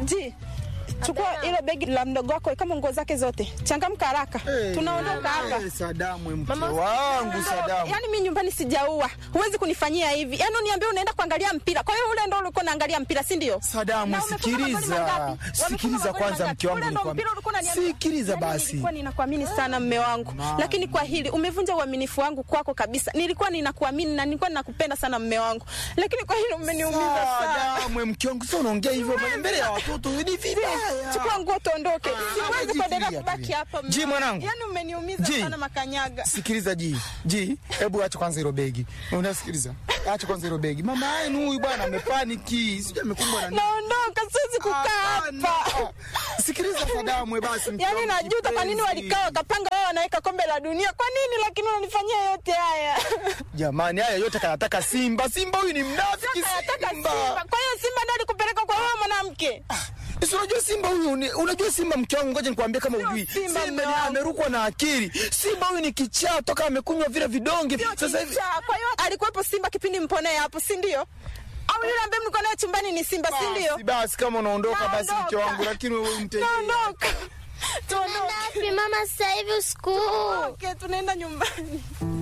Ji, chukua hilo begi la mdogo wako kama nguo zake zote, changamka haraka, tunaondoka hapa. Eh, Sadamu mke wangu Sadamu. Yaani mimi nyumbani sijaua, huwezi kunifanyia hivi. Yaani uniambie unaenda kuangalia mpira, kwa hiyo ule ndo ulikuwa unaangalia mpira, si ndio? Sadamu, Na umefunga magoli sikiliza. mangapi? Wamefunga Sikiliza magoli kwanza mangapi? mke wangu Ule ndo nikwambie. mpira ulikuwa unaniambia. Sikiliza Yaani basi. Nilikuwa ninakuamini sana mme wangu, lakini kwa hili umevunja uaminifu wangu kwako kabisa. Nilikuwa ninakuamini na nilikuwa ninakupenda sana mme wangu, lakini kwa hili umeniumiza sana. Sadamu mke wangu, sio unaongea hivyo mbele ya watoto ni vibaya. Chukua nguo tuondoke, siwezi Ji, kuendelea tulia, kubaki tulia. hapa. mme Ji, wangu. mwanangu. Yaani umeniumiza Ji. sana makanyaga. Sikiliza ji ji, hebu acha kwanza hilo begi. Unasikiliza? Acha kwanza hilo begi. Mama yenu huyu bwana amepaniki, sijui amekumbwa na nini. Naondoka, siwezi kukaa Hapana. hapa. Sikiliza Sadamu, we basi mke Yaani wangu najuta kwa nini kipenzi. walikaa wakapanga wao wanaweka kombe la dunia. Kwa nini lakini unanifanyia yote haya? Jamani, haya yote kanataka Simba. Simba huyu ni mnafiki Nataka Simba. Simba. Kwa hiyo Simba ndio alikupeleka kwa wewe mwanamke. Si unajua Simba huyu ni, unajua Simba mke wangu, ngoja nikwambie kama Sio ujui. Simba, Simba mume ni wangu. amerukwa na akili. Simba huyu ni kichaa toka amekunywa vile vidonge. Sasa hivi Kichaa. Kwa hiyo alikuwepo Simba kipindi mponee hapo, si ndio? Au yule ambaye mlikuwa naye chumbani ni Simba, si ndio? basi, basi kama unaondoka basi mke Naondoka. wangu, lakini wewe mtendee. Tuondoka. Tuondoke. Wapi mama, sasa hivi usiku huu? Okay, tunaenda nyumbani.